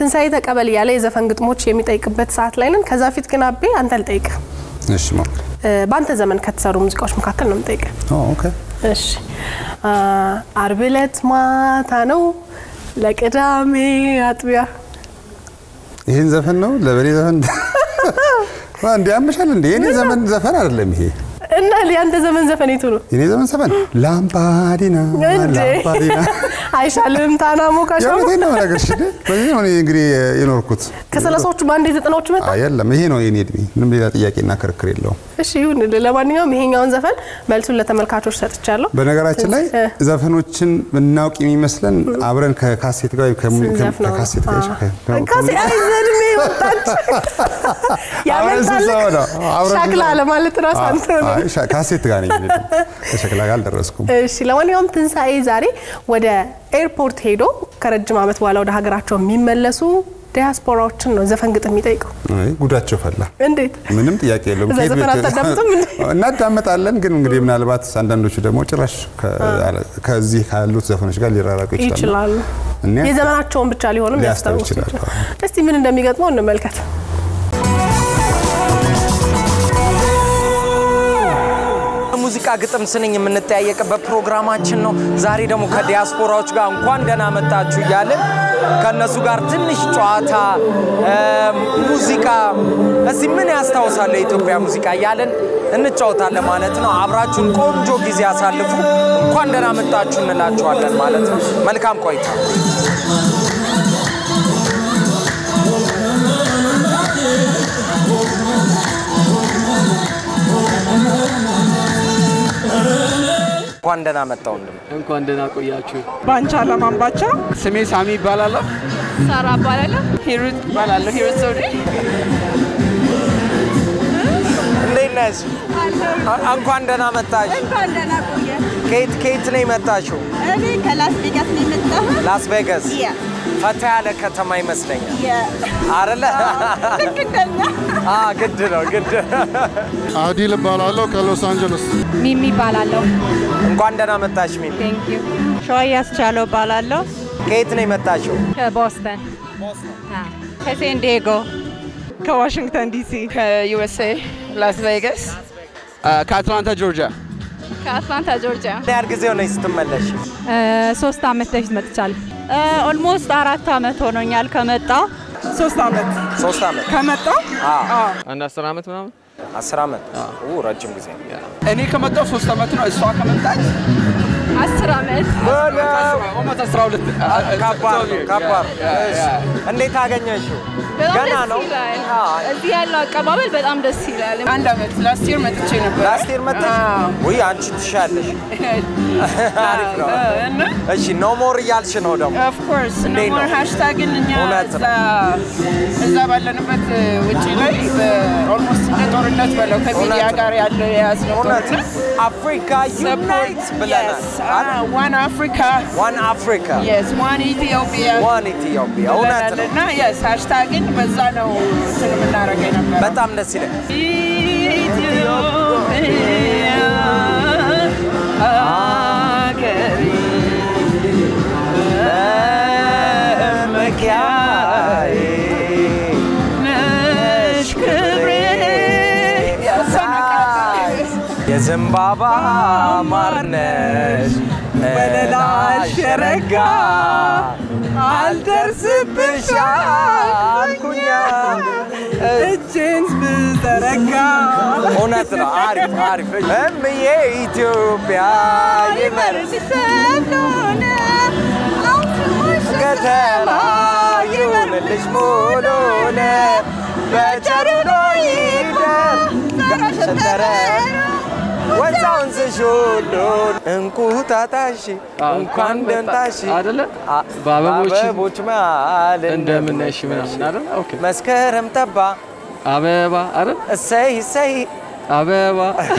ትንሣኤ ተቀበል እያለ የዘፈን ግጥሞች የሚጠይቅበት ሰዓት ላይ ነን። ከዛ ፊት ግን አቤ አንተ ልጠይቅ። እሺ ሞክር። በአንተ ዘመን ከተሰሩ ሙዚቃዎች መካከል ነው የምጠይቅ። ኦ ኦኬ። እሺ አ፣ አርብ ዕለት ማታ ነው ለቅዳሜ አጥቢያ ይህን ዘፈን ነው ለበኔ ዘፈን እንዲ ያመሻል እንዴ? የኔ ዘመን ዘፈን አይደለም ይሄ። እና ያንተ ዘመን ዘፈን የቱ ነው የኔ ዘመን ዘፈን ላምባዲና እንዴ? ላምባዲና አይሻልም? ታና ሞካሽ የእውነቴን ነው ነገርሽ። በዚህ ነው እኔ እንግዲህ የኖርኩት። ከሰላሳዎቹ በአንድ የዘጠናዎቹ መጣ። አይ የለም ይሄ ነው የኔ እድሜ። ምንም ሌላ ጥያቄና ክርክር የለውም። እሺ ይሁን። ለማንኛውም ይሄኛውን ዘፈን መልሱን ለተመልካቾች ሰጥቻለሁ። በነገራችን ላይ እ። ዘፈኖችን ምናውቅ የሚመስለን አብረን ከካሴት ጋር ወይም ከሙ- ስንዘፍነው ነው። ከካሴት ጋር አዎ። ከ- ካሴ አይ ዘድሜ ወጣች ያመልጣል። ስብሰባ ነው። አብረን ሻክላ ስብሰባ። ለማለት ራስ አንተ ነው። አይ ሻ- ካሴት ጋር ነኝ እኔ ደግሞ። ከሸክላ ጋር አልደረስኩም። እሺ ለማንኛውም ትንሣኤ ዛሬ ወደ ኤርፖርት ሄዶ ከረጅም ዓመት በኋላ ወደ ሀገራቸው የሚመለሱ ዲያስፖራዎችን ነው ዘፈን ግጥም የሚጠይቀው። አይ ጉዳቸው ፈላ። እንዴት ምንም ጥያቄ የለውም። እዛ ከየት ዘፈን ቤት- አታዳምጥም እንዴ? እናዳምጣለን፣ ግን እንግዲህ ምናልባት አንዳንዶቹ ደግሞ ጭራሽ ከ- ከዚህ ካሉት ዘፈኖች ጋር ሊራራቁ ይችላሉ። ይችላሉ? እኛ የዘመናቸውን ብቻ ሊሆንም ሊያስታውሱ ሊያስታውሱ ይችላሉ። ይችላሉ። እስቲ ምን እንደሚገጥመው እንመልከት። ሙዚቃ ግጥም ስንኝ የምንጠያየቅበት ፕሮግራማችን ነው። ዛሬ ደግሞ ከዲያስፖራዎች ጋር እንኳን ደህና መጣችሁ እያልን ከእነሱ ጋር ትንሽ ጨዋታ እ፣ ሙዚቃ እዚህ ምን ያስታውሳል የኢትዮጵያ ሙዚቃ እያልን እንጫወታለን ማለት ነው። አብራችሁን ቆንጆ ጊዜ አሳልፉ። እንኳን ደህና መጣችሁ እንላችኋለን ማለት ነው። መልካም ቆይታ። እንኳን ደህና መጣ ወንድም። እንኳን ደህና ቆያችሁ። ባንቻ ለማንባቻ ስሜ ሳሚ ይባላለሁ። ሳራ እባላለሁ። ሂሩት እባላለሁ። ሂሩት ዘውዴ እንዴት ነሽ? አ- እንኳን ደህና መጣሽ። እንኳን ደህና ቆየ። ከየት ከየት ነው የመጣሽው? እኔ ከላስ ቬጋስ ነው የመጣሁት። ላስ ቬጋስ። ያ ፈታ ያለ ከተማ ይመስለኛል ያ አይደለ? ልክ እንደኛ አ ግድ ነው ግድ። አዲል እባላለሁ ከሎስ አንጀለስ። ሚሚ እባላለሁ። እንኳን ደህና መጣሽ ሚሚ። ቴንክ ዩ። ሸዋዬ አስቻለው እባላለሁ ከየት ነው የመጣሽው? ከቦስተን ከሴን ዲዬጎ ከዋሽንግተን ዲሲ ከዩኤስኤ ላስ ቬጋስ ከአትላንታ ጆርጂያ። ከአትላንታ ጆርጂያ ምን ያህል ጊዜ ሆነሽ ስትመለሽ? ሶስት አመት በፊት መጥቻለሁ። ኦልሞስት አራት አመት ሆኖኛል ከመጣሁ። ሶስት አመት ሶስት አመት። ከመጣሁ አ አንድ አስር ዓመት ምናምን። አስር አመት። ኡ ረጅም ጊዜ። እኔ ከመጣሁ ሶስት ዓመት ነው። እሷ ከመጣች አስር አመት ኦልሞስት አስራ ሁለት ከባድ ነው ከባድ ነው። እሺ። እንዴት አገኘሽው? በጣም ገና ደስ ነው? ይላል። አ እዚህ ያለው አቀባበል በጣም ደስ ይላል። አንድ አመት ላስት ይር መጥቼ ነበር። ላስት ይር መጣሽ? ውይ አንቺ ትሻለሽ። አሪፍ ነው። እና እሺ ኖ ሞር እያልሽ ነው ደግሞ ኦፍ ኮርስ እንዴት ነው? ኖሞር ሃሽታግን እኛ እውነት እዛ እዛ ባለንበት ውጪ ላይ ኦልሞስት እንደ ጦርነት በለው ከሚዲያ እውነት ነው። ጋር ያለው የያዝነው እውነት ጦርነት አፍሪካ ዩናይት ብለናል። ዋን አፍሪካ ዋን አፍሪካ የስ ዋን ኢትዮጵያ ዋን ኢትዮጵያ እውነት ነው። እና የስ ሃሽታግን በዛ ነው እንትን የምናደርገው ነበር። በጣም ደስ ይላል። ኢትዮጵያ አገሬ መኪያዬ ነሽ ክብሬ የዘንባባ ማርነሽ ወለላሽ ረጋ አልደርስብሽ አልኩኛ እጄን ብዘረጋ እውነት ነው። አሪፍ አሪፍ። እምዬ ኢትዮጵያ ይመርስ ከተማ ይሁንልሽ ሙሉነ በቸርኖ ይደር ሸንተረ ወንዛ ወንዝሽ ሁሉ እንቁጣጣሽ እንኳን ደንታሽ አይደለ? አ- በአበቦች በአበቦች መሃል እንደምን ነሽ ምናምን አይደል? ኦኬ። መስከረም ጠባ አበባ አይደል? እሰይ እሰይ አበባ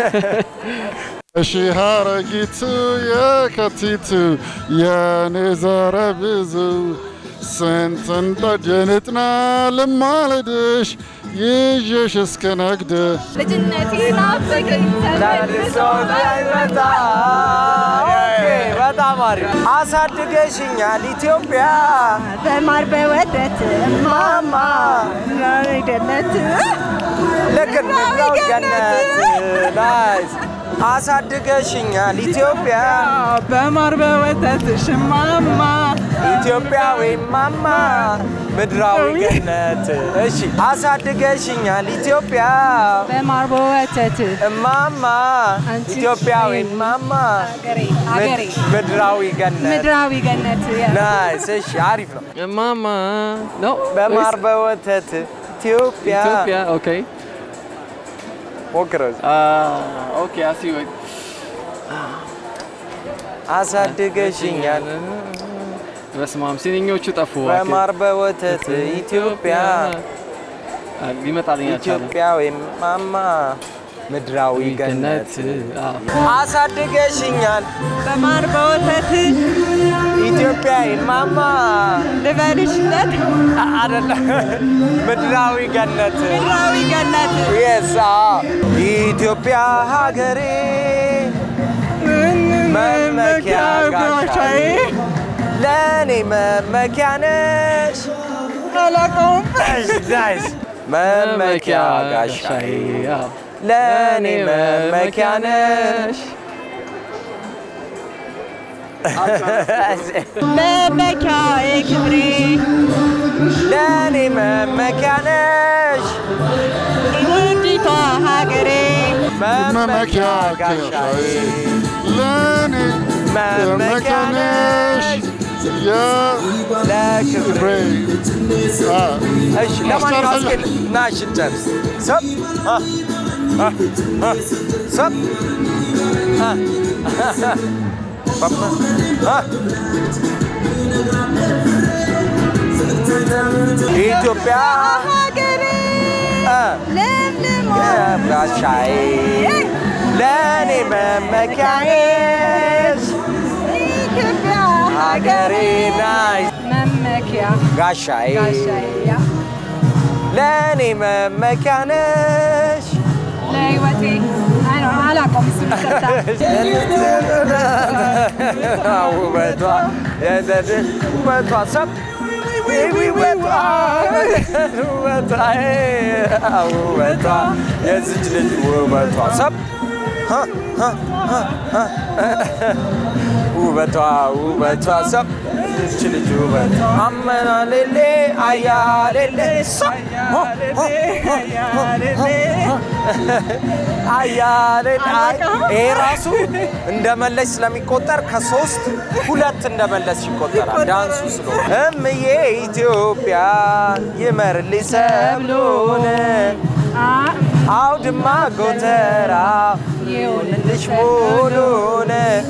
እሺ ሀረጊቱ የከቲቱ የኔ ዘረ ብዙ ስንት እንደጀንጥና ልማልድሽ ይዤሽ እስከ ነግድ ልጅነቴ ናፈቀኝ ተመልሶ እንዳይመጣ ኦኬ በጣም አሪፍ አሳድገሽኛል ኢትዮጵያ በማር በወተት ማማ ገነት ልክ ነው ገነት ናይስ አሳድገሽኛል ኢትዮጵያ በማር በወተት ሽማማ ኢትዮጵያዊ ማማ ምድራዊ ገነት እሺ አሳድገሽኛል ኢትዮጵያ በማር በወተት እማማ አንቺ ኢትዮጵያዊ ማማ ሀገሬ ምድራዊ ገነት ምድራዊ ገነት ናይስ እሺ አሪፍ ነው እማማ ነው በማር በወተት ኢትዮጵያ ኢትዮጵያ ኦኬ ሞክረው ኦኬ አሲ ወይ አሳድገሽኛል በስመ አብ ሲኒኞቹ ጠፉ እባክህ። በማር በወተት ኢትዮጵያ አ፣ ሊመጣልኝ አልቻለም። ኢትዮጵያዊ ማማ ምድራዊ ገነት አዎ። አሳድገሽኛል በማር በወተት ኢትዮጵያዊ ማማ ልበልሽለት አይደለም ምድራዊ ገነት ምድራዊ ገነት የሳ ኢትዮጵያ ሀገሬ መመኪያ ጋሻዬ ለእኔ መመኪያ ነሽ አላውቀውም ናይስ መመኪያ ጋሻዬ አዎ። ለእኔ መመኪያ ነሽ መመኪያዬ ክብሬ ለእኔ መመኪያ ነሽ ውዲቷ ሀገሬ መመኪያ ጋሻዬ ለእኔ መመኪያ ነሽ የክብሬ አ፣ እሺ ለማንኛውም አስጨርሰኝ። እስኪ ና እሺ እንጨርስ ሰብ አ፣ አ፣ አ፣ ሰብ አ፣ ባባ፣ አ። ኢትዮጵያ ሀገሬ አ፣ ለምልሞ ጋሻዬ ለእኔ መመኪያዬሽ ኢትዮጵያ ሀገሬ ናይ መመኪያ ጋሻዬ ጋሻዬ ያ ለእኔ መመኪያ ነሽ ለህይወቴ አይ ነው አላውቀውም እሱ ይሰጣ ውበቷ የዘድ ውበቷ ሰብ ውበቷ ውበቷ ውበቷ የዚች ልጅ ውበቷ ሰብ ውበቷ ውበቷ ሰብ ይች ልጅ ውበቷ አመና ሌሌ አያ ሌሌ አያሌ ይሄ ራሱ እንደመለስ ስለሚቆጠር ከሶስት ሁለት እንደመለስ ይቆጠራል። ዳንሱ ስለሆነ እምዬ ኢትዮጵያ ይመርልኝ ሰብሉን አውድማ ጎተራ ይሁንልሽ ሙሉን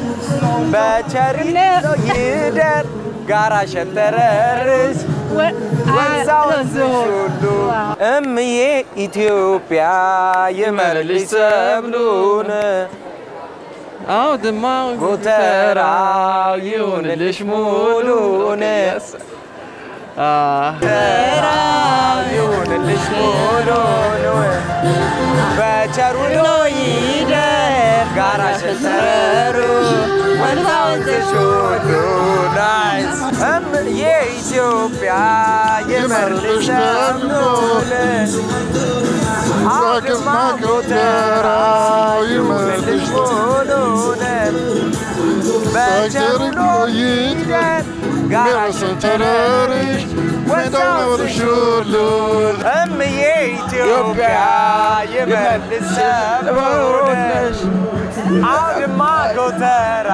በቸሪት ይደር ጋራ ሸንተረርሽ ወንዛ ወንዝሽ ሁሉ እምዬ ኢትዮጵያ ይመርልሽ ሰብሉን አውድማ ጎተራው ይሁንልሽ ሙሉን ጎተራው ይሁንልሽ ሙሉን በቸሩ ይደር ጋራ ሸንተረሩ ወንዛ ወንዝሽ ሁሉ ናይስ እምዬ ኢትዮጵያ ይመርልሽ ሰብሉን አውድማ ጎተራው ይሁንልሽ ሙሉን በቸሩ ይደር ጋራ ሸንተረርሽ ወንዛውንሽ ሁሉ እምዬ ኢትዮጵያ ይመልስ ሰብሉን አውድማ ጎተራ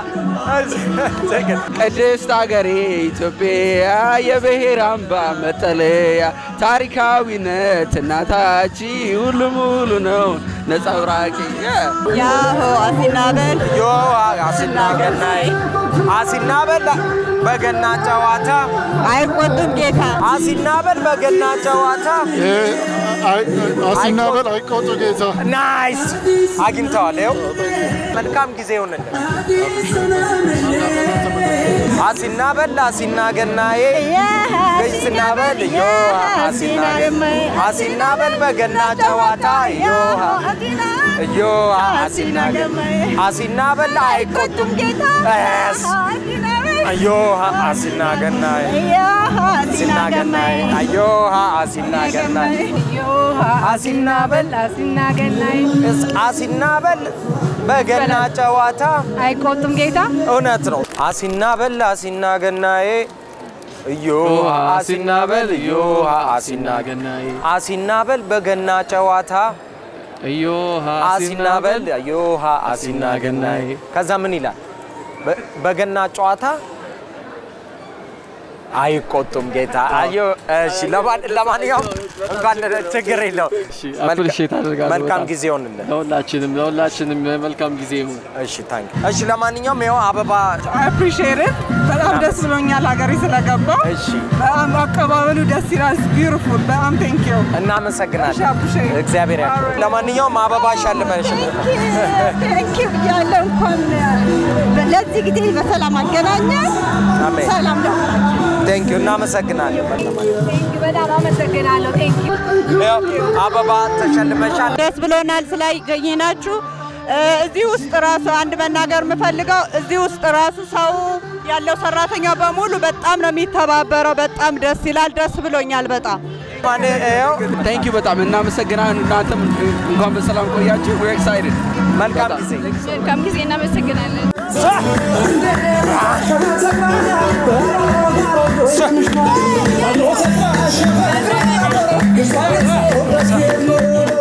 ቅድስት አገሬ ኢትዮጵያ የብሔር አምባ መጠለያ ታሪካዊነት እናታች ሁሉ ሙሉ ነው ነጸብራቂ ያሆ አሲናበል ዮ አሲና ገናይ አሲና በል በገና ጨዋታ አይቆጡም ጌታ አሲና በል በገና ጨዋታ ይሄ አይ- አሲናበል አይቆጡ ጌታ ናይስ አግኝተዋል። ይኸው መልካም ጊዜ ይሁንልን። አሲና በል አሲና ገናዬ ገይስና በል እዮሃ አሲና አሲና በል በገና ጨዋታ እዮሃ እዮሃ አሲና አሲና በል አይቆጡም ስ እዮሃ አሲና ገናዬ አሲና ገናዬ እዮሃ አሲና ገናዬ አሲና በል እስ- አሲና በል በገና ጨዋታ አይቆጡም ጌታ እውነት ነው። አሲና በል አሲና ገናዬ እዮሃ አሲና በል እዮሃ አሲና ገናዬ አሲና በል በገና ጨዋታ እዮሃ አሲና በል እዮሃ አሲና ገናዬ ከዛ ምን ይላል? በ- በገና ጨዋታ አይቆጡም ጌታ። አዮ እሺ፣ ለማን- ለማንኛውም እንኳን ችግር የለው። አፕሪሼት አደርጋለሁ መልካም በጣም። ጊዜ ይሆንልን። ለሁላችንም ለሁላችንም መልካም ጊዜ ይሁን። እሺ ታንክ እሺ፣ ለማንኛውም ይኸው አበባ አፕሪሼትድ በጣም ደስ ብሎኛል ሀገሬ ስለገባ። እሺ፣ በጣም አቀባበሉ ደስ ይላል። ቢዩቲፉል በጣም ቴንክ ዩ እናመሰግናለን። እሺ፣ አቡሼ። እግዚአብሔር ያክብር። ለማንኛውም አበባ ሻልመሽ ቴንክ ዩ ብያለሁ። እንኳን ለዚህ ጊዜ በሰላም አገናኘን። አሜን። ሰላም ለሁላችን። ቴንክ ዩ እናመሰግናለን። በጣም በጣም አመሰግናለሁ። ቴንክ ዩ ይኸው አበባ ተሸልመሻል። ደስ ብሎናል ስላገኘናችሁ። እ፣ እዚህ ውስጥ ራሱ አንድ መናገር የምፈልገው እዚህ ውስጥ ራሱ ሰው ያለው ሰራተኛ በሙሉ በጣም ነው የሚተባበረው። በጣም ደስ ይላል። ደስ ብሎኛል በጣም ማን ይኸው ታንክ ዩ በጣም እናመሰግናለን። እናንተም እንኳን በሰላም ቆያችሁ። ዌር ኤክሳይትድ መልካም ጊዜ መልካም ጊዜ እናመሰግናለን። Só